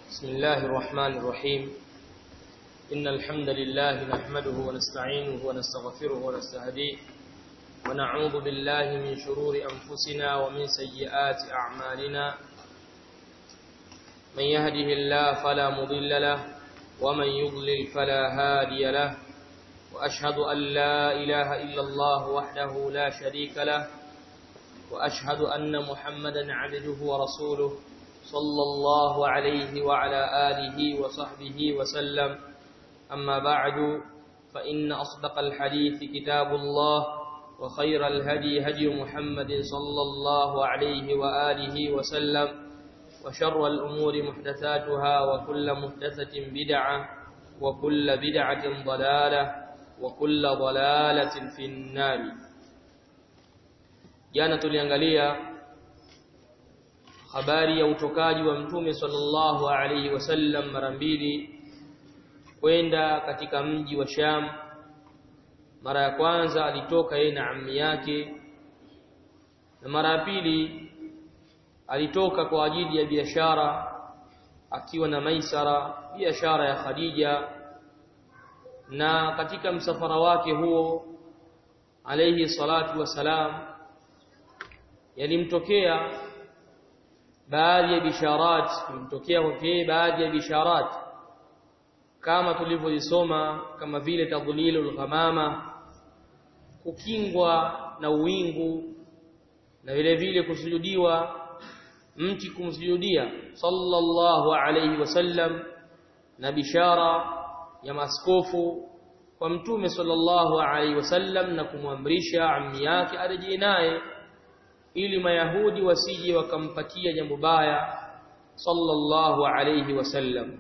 بسم الله الرحمن الرحيم إن الحمد لله نحمده ونستعينه ونستغفره ونستهديه ونعوذ بالله من شرور أنفسنا ومن سيئات أعمالنا من يهده الله فلا مضل له ومن يضلل فلا هادي له وأشهد أن لا إله إلا الله وحده لا شريك له وأشهد أن محمدا عبده ورسوله صلى الله عليه وعلى آله وصحبه وسلم أما بعد فإن أصدق الحديث كتاب الله وخير الهدي هدي محمد صلى الله عليه وآله وسلم وشر الأمور محدثاتها وكل محدثة بدعة وكل بدعة ضلالة وكل ضلالة في النار jana tuliangalia habari ya utokaji wa mtume sallallahu alaihi wasallam mara mbili kwenda katika mji wa Sham mara ya kwanza alitoka yeye na ammi yake na mara ya pili alitoka kwa ajili ya biashara akiwa na Maisara biashara ya Khadija na katika msafara wake huo alayhi salatu wasalam yalimtokea baadhi ya bisharat kumtokea kwake baadhi ya bisharat kama tulivyoisoma kama vile tadlilul ghamama kukingwa na uwingu na vile vile kusujudiwa mti kumsujudia sallallahu alayhi wasallam na bishara ya maskofu kwa mtume sallallahu alayhi wasallam na kumwamrisha ammi yake arejee naye ili mayahudi wasije wakampatia jambo baya sallallahu alayhi wasallam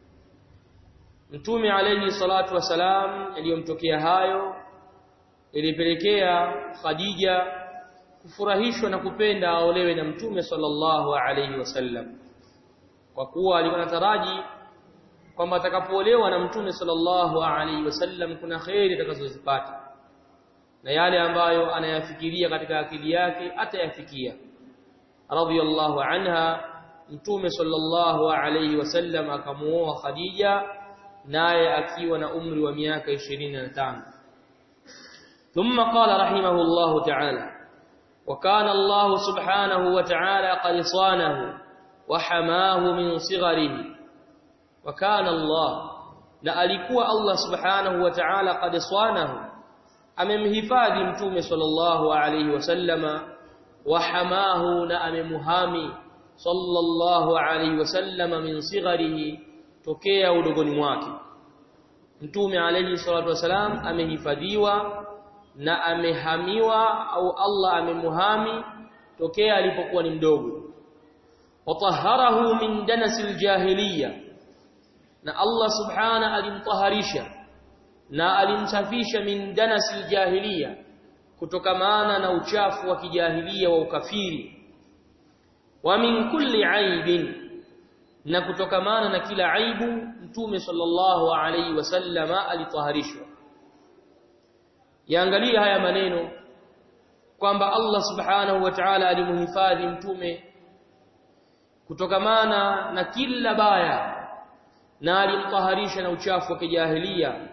mtume alayhi salatu wasalam aliyomtokea hayo ilipelekea Khadija kufurahishwa na kupenda aolewe na mtume sallallahu alayhi wasallam kwa kuwa alikuwa anataraji kwamba atakapoolewa na mtume sallallahu alayhi wasallam kuna khairi atakazozipata na yale ambayo anayafikiria katika akili yake atayafikia radhiyallahu anha mtume sallallahu alayhi wasallam akamuoa Khadija naye akiwa na umri wa miaka 25 ثم قال رحمه الله تعالى وكان الله سبحانه وتعالى قد صانه وحماه من صغره وكان الله na alikuwa Allah subhanahu wa ta'ala qad swanahu amemhifadhi mtume sallallahu alayhi wasallama wa hamahu na amemuhami sallallahu alayhi wasallama min sigharihi tokea udogoni mwake mtume alayhi salatu wasalam amehifadhiwa na amehamiwa au Allah amemuhami tokea alipokuwa ni mdogo watahharahu min danasil jahiliya na Allah subhana alimtaharisha na alimsafisha min danasil jahiliya kutokamana na uchafu wa kijahilia wa ukafiri wa min kulli aibin na kutokamana na kila aibu mtume sallallahu alaihi wasallama alitaharishwa yaangalia haya maneno kwamba Allah subhanahu wa ta'ala alimuhifadhi mtume kutokamana na kila baya na alimtaharisha na uchafu wa kijahilia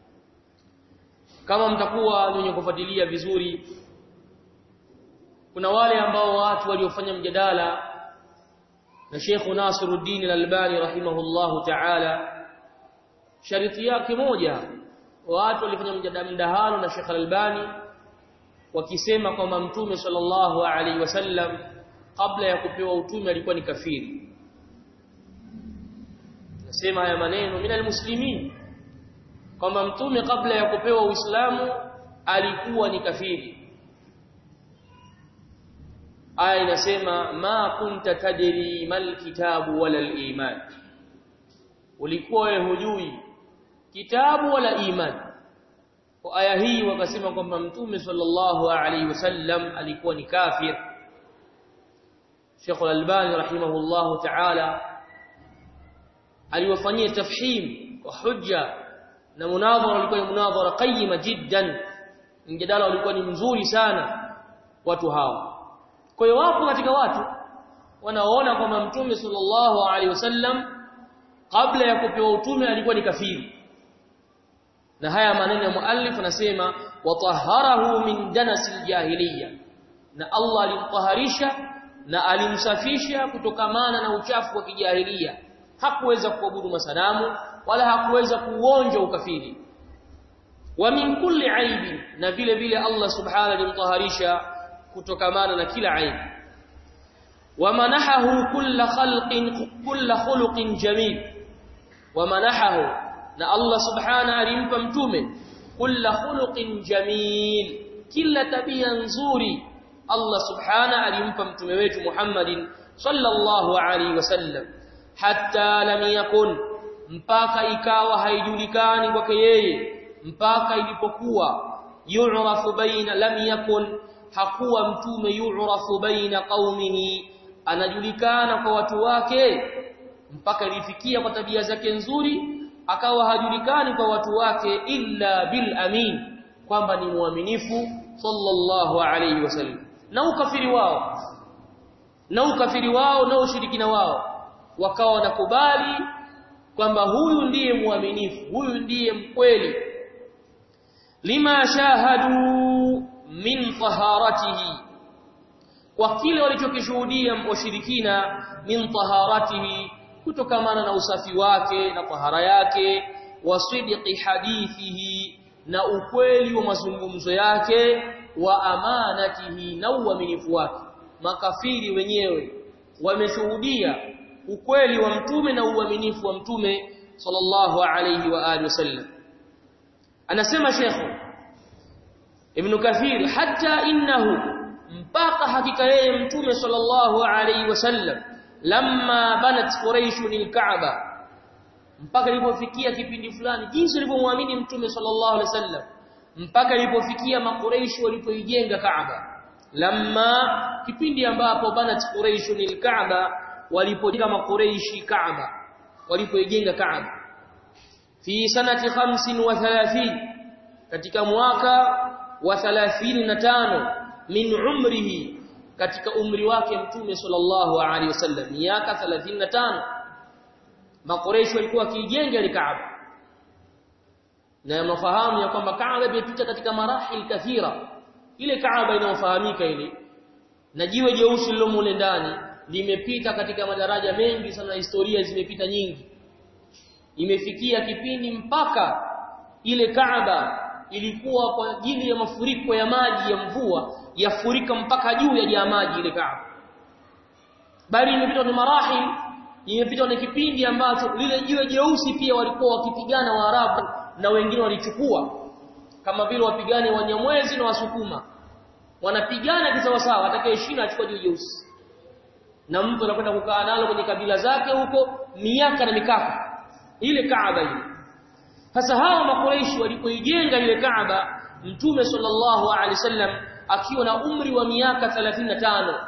kama mtakuwa wenye kufuatilia vizuri kuna wale ambao watu waliofanya mjadala na Sheikh Nasiruddin Al-Albani rahimahullahu ta'ala shariti yake moja watu walifanya mdahalo na Sheikh Al-Albani wakisema kwamba mtume sallallahu alaihi wasallam kabla ya kupewa utume alikuwa ni kafiri nasema haya maneno minal muslimin kwamba mtume kabla ya kupewa uislamu alikuwa ni kafiri aya inasema ma kunta tadri mal kitabu wala iman ulikuwa wewe hujui kitabu wala iman kwa aya hii wakasema kwamba mtume sallallahu alaihi wasallam alikuwa ni kafir Sheikh Al-Albani rahimahullahu ta'ala aliwafanyia tafhim kwa hujja na munadhara ulikuwa ni munadhara qayyima jiddan mjadala ulikuwa ni mzuri sana watu hao kwa hiyo wapo katika watu wanaoona kwamba mtume sallallahu alaihi wasallam kabla ya kupewa utume alikuwa ni kafiri na haya maneno ya muallif anasema watahharahu min danasil jahiliya na Allah alimtaharisha na alimsafisha kutokamana na uchafu wa kijahilia hakuweza kuabudu masanamu wala hakuweza kuonja ukafiri wa min kulli aibi na vile vile Allah subhanahu alimtaharisha kutokamana na kila aibu wa manahahu kulla khalqin kulla khuluqin jamil wa manahahu na Allah subhanahu alimpa mtume kulla khuluqin jamil kila tabia nzuri Allah subhanahu alimpa mtume wetu Muhammadin sallallahu alaihi wasallam hatta lam yakun mpaka ikawa haijulikani kwake yeye mpaka ilipokuwa yu'rafu baina lam yakun hakuwa mtume yu'rafu baina qaumihi anajulikana kwa watu wake mpaka ilifikia kwa tabia zake nzuri akawa hajulikani kwa watu wake illa bil amin kwamba ni muaminifu sallallahu alayhi wasallam na ukafiri wao na ukafiri wao na ushirikina wao wakawa wanakubali kwamba huyu ndiye muaminifu huyu ndiye mkweli lima shahadu min taharatihi kwa kile walichokishuhudia washirikina min taharatihi kutokamana na usafi wake na tahara yake wasidqi hadithihi na ukweli wa mazungumzo yake wa amanatihi na uaminifu wake makafiri wenyewe wameshuhudia ukweli wa mtume na uaminifu wa mtume sallallahu alayhi wa alihi wasallam anasema shekhu ibn kathir hatta innahu mpaka hakika yeye mtume sallallahu alayhi wasallam lamma banat quraish lilkaaba mpaka ilipofikia kipindi fulani jinsi walivyomwamini mtume sallallahu alayhi wasallam mpaka ilipofikia makuraishi walipoijenga kaaba lamma kipindi ambapo banat quraish lilkaaba walipojenga makuraishi kaaba walipoijenga kaaba fi sanati 35 katika mwaka wa 35 min umrihi katika umri wake mtume sallallahu alaihi wasallam miaka 35 makoresho walikuwa wakijenga ile Kaaba na mnafahamu ya kwamba Kaaba imepita katika marahil kathira ile Kaaba inayofahamika ile na jiwe jeusi lilomo ndani limepita katika madaraja mengi sana historia zimepita nyingi imefikia kipindi mpaka ile Kaaba ilikuwa kwa ajili ya mafuriko ya maji ya mvua yafurika mpaka juu ya jaa maji ile Kaaba bali imepita ni marahil imepita ni kipindi ambacho lile jiwe jeusi pia walikuwa wakipigana Waarabu na wengine walichukua kama vile wapigane Wanyamwezi na Wasukuma wanapigana kisawasawa atakayeshinda achukua jiwe jeusi na mtu anakwenda kukaa nalo kwenye kabila zake huko miaka na mikaka ile Kaaba ile sasa hao makuraishi walipoijenga ile Kaaba Mtume sallallahu alaihi wasallam akiwa na umri wa miaka 35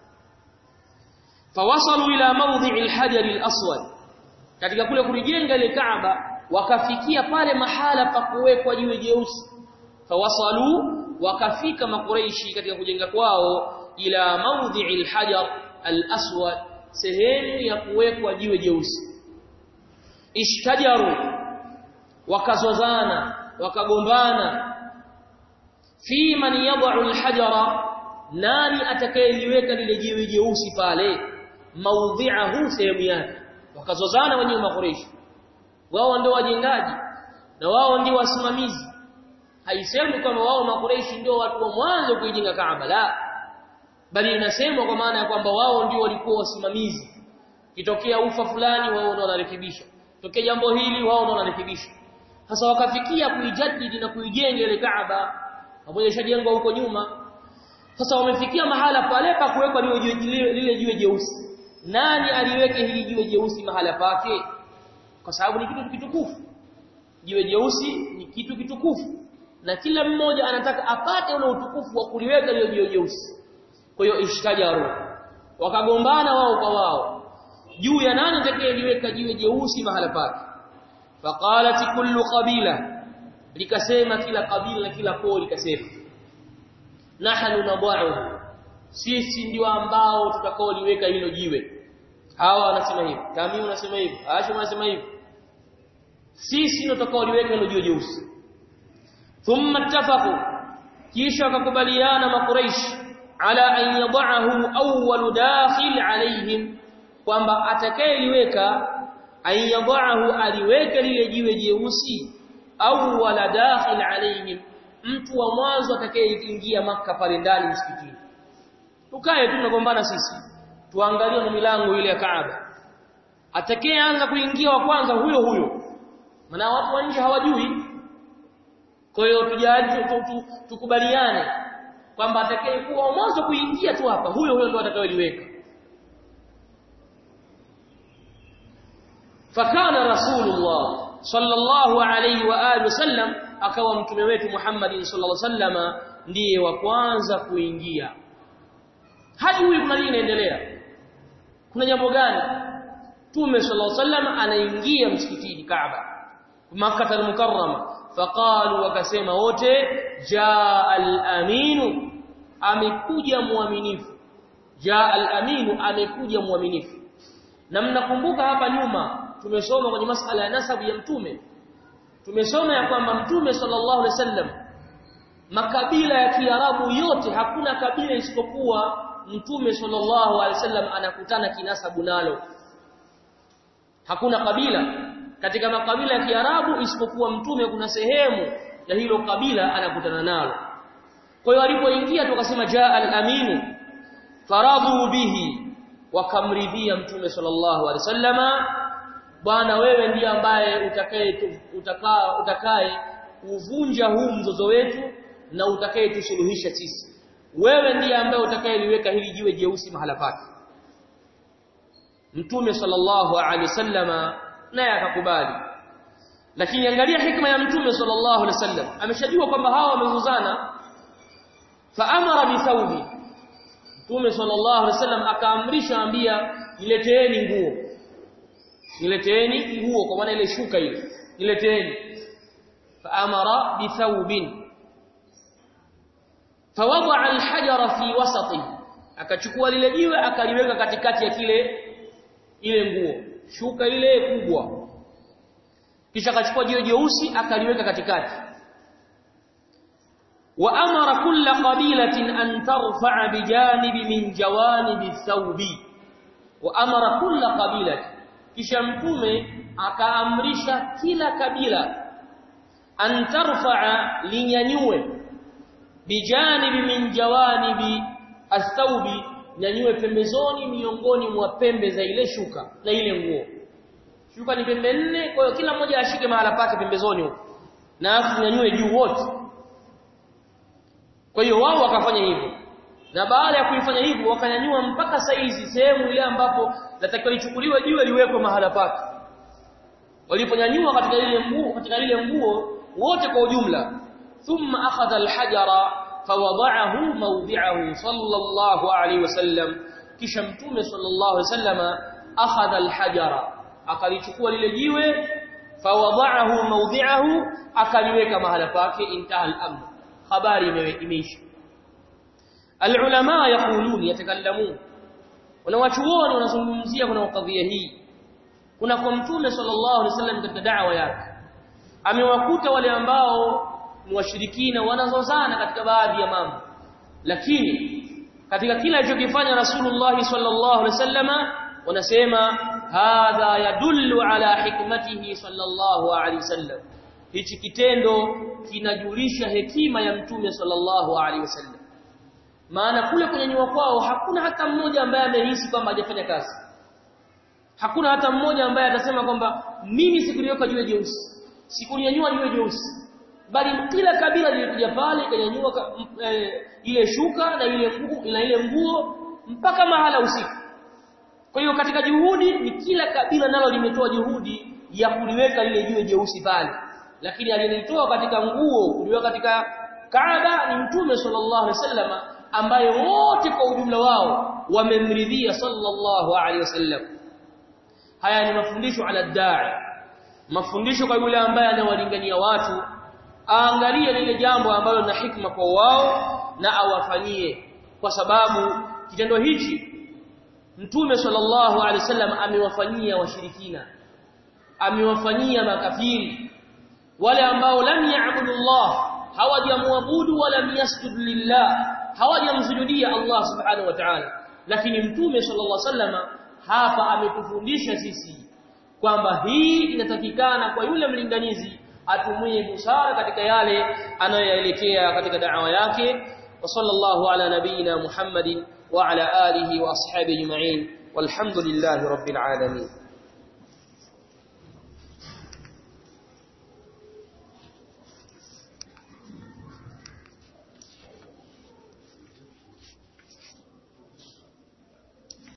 fawasalu ila mawdhi'i al-hajar al-aswad katika kule kulijenga ile Kaaba wakafikia pale mahala pa kuwekwa jiwe jeusi fawasalu wakafika makuraishi katika kujenga kwao ila mawdhi'i al-hajar al-aswad sehemu ya kuwekwa jiwe jeusi ishtajaru wakazozana wakagombana fi man yad'u al-hajara nani atakayeliweka lile jiwe jeusi pale maudhi'ahu sehemu yake wakazozana wenyewe makureishi wao ndio wajengaji na wao ndio wasimamizi haisemi kwamba wao makureishi ndio watu wa mwanzo kuijenga Kaaba la bali inasemwa kwa maana ya kwamba wao ndio walikuwa wasimamizi kitokea ufa fulani wao ndio wanarekebisha tokea jambo hili wao ndio wanarekebisha sasa wakafikia kuijadidi na kuijenga ile Kaaba pamoja ishajengwa huko nyuma sasa wamefikia mahala pale pa kuwekwa lile jiwe jeusi nani aliweke hili jiwe jeusi mahala pake kwa sababu ni kitu kitukufu jiwe jeusi ni kitu kitukufu na kila mmoja anataka apate ule utukufu wa kuliweka lile jiwe jeusi kwa hiyo ishtajaru wakagombana wao kwa wao juu ya nani atakayeliweka jiwe jeusi mahala pake faqalat kullu qabila likasema kila kabila na kila koo likasema nahnu nadha'u sisi ndio ambao tutakaoliweka hilo jiwe hawa wanasema hivi Tamim wanasema hivi Hashim wanasema hivi sisi ndio tutakaoliweka hilo jiwe jeusi thumma ittafaqu kisha wakakubaliana makuraish ala an yadahu awwal dakhil alaihim kwamba atakayeliweka an yadahu aliweke lile jiwe jeusi awwal dakhil alaihim mtu wa mwanzo atakayeingia maka pale ndani msikitini tukae tu tunagombana sisi tuangalie na milango ile ya Kaaba atakayeanza kuingia wa kwanza huyo huyo maana watu wa nje hawajui kwa hiyo tujali tukubaliane kwamba atakayekuwa mwanzo kuingia tu hapa huyo huyo ndo atakayeliweka fakana rasulullah sallallahu alayhi wa alihi wasallam akawa mtume wetu Muhammad sallallahu alayhi wasallama ndiye wa kwanza kuingia hajui kuna nini inaendelea kuna jambo gani Mtume sallallahu alaihi wasallam anaingia msikitini Kaaba Makkah al-Mukarrama faqalu wakasema wote jaa al-aminu amekuja muaminifu jaa al-aminu amekuja muaminifu na mnakumbuka hapa nyuma tumesoma kwenye masala ya nasabu ya mtume tumesoma ya kwamba mtume sallallahu alaihi wasallam makabila ya Kiarabu yote hakuna kabila isipokuwa mtume sallallahu alaihi wasallam anakutana kinasabu nalo hakuna kabila katika makabila ya Kiarabu isipokuwa mtume kuna sehemu ya hilo kabila anakutana nalo kwa hiyo alipoingia tukasema jaa al-aminu faradhu bihi wakamridhia mtume sallallahu alaihi wasallama bwana wewe ndiye ambaye utakaye utakaa utakaye uvunja huu mzozo wetu na utakaye tusuluhisha sisi wewe ndiye ambaye utakayeliweka hili jiwe jeusi mahala pake mtume sallallahu alaihi wasallama naye akakubali lakini angalia hikma ya mtume sallallahu alaihi wasallam ameshajua kwamba hawa wamezuzana faamara bithawbi mtume sallallahu alaihi wasallam akaamrisha ambia nileteeni nguo nileteeni nguo kwa maana ile shuka ile nileteeni faamara bithawbin fawadaa alhajara fi wasati akachukua lile jiwe akaliweka katikati ya kile ile nguo shuka ile kubwa kisha akachukua jiwe jeusi akaliweka katikati wa amara kulla qabilatin an tarfa'a bijanibi min jawanibi thawbi wa amara kulla qabilatin kisha mtume akaamrisha kila kabila an tarfa'a linyanyue bijanibi min jawanibi athawbi nyanyue pembezoni miongoni mwa pembe za ile shuka na ile nguo shuka ni pembe nne kwa hiyo kila mmoja ashike mahala pake pembezoni huko na afu nyanyue juu wote kwa hiyo wao wakafanya hivyo na baada ya kuifanya hivyo wakanyanyua mpaka saizi sehemu ile ambapo latakiwa lichukuliwe jiwe liwekwe mahala pake waliponyanyua katika ile nguo katika ile nguo wote kwa ujumla thumma akhadha alhajara fawada'ahu mawdi'ahu sallallahu alayhi wasallam kisha mtume sallallahu alayhi wasallama akhadha alhajara akalichukua lile jiwe fawada'ahu mawdi'ahu akaliweka mahala pake intaha al-amr habari imeisha alulama yaqulun yatakallamun wanawachuoni wanazungumzia kuna kadhia hii kuna kwa mtume sallallahu alaihi wasallam katika da'wa yake amewakuta wale ambao ni washirikina wanazozana katika baadhi ya mambo lakini katika kila alichokifanya Rasulullah sallallahu alaihi wasallama wanasema hadha yadullu ala hikmatihi sallallahu alaihi wasallam hichi kitendo kinajulisha hekima ya mtume sallallahu alaihi wasallam maana kule kunyanyua kwao hakuna hata mmoja ambaye amehisi kwamba hajafanya kazi hakuna hata mmoja ambaye atasema kwamba mimi sikuliweka jiwe jeusi sikunyanyua jiwe jeusi bali kila kabila lilikuja pale ikanyanyua e, ile shuka na ile nguo na ile nguo mpaka mahala usiku kwa hiyo katika juhudi ni kila kabila nalo limetoa juhudi ya kuliweka lile jiwe jeusi pale lakini aliyelitoa katika nguo kuliweka katika Kaaba ni Mtume sallallahu alaihi wasallama ambaye wote kwa ujumla wao wamemridhia sallallahu alaihi wasallam haya ni mafundisho ala da'i mafundisho kwa yule ambaye anawalingania watu aangalie lile jambo ambalo na hikma kwa wao na awafanyie kwa sababu kitendo hichi mtume sallallahu alaihi wasallam amewafanyia washirikina amewafanyia makafiri wale ambao lam ya'budu Allah hawajamwabudu wala yasjud lillah hawajamsujudia Allah subhanahu wa ta'ala lakini mtume sallallahu alaihi wasallam hapa ametufundisha sisi kwamba hii inatakikana kwa yule mlinganizi atumie busara katika yale anayoyaelekea katika da'wa yake wa sallallahu ala nabina Muhammadin wa ala alihi wa ashabihi ajma'in walhamdulillahi rabbil alamin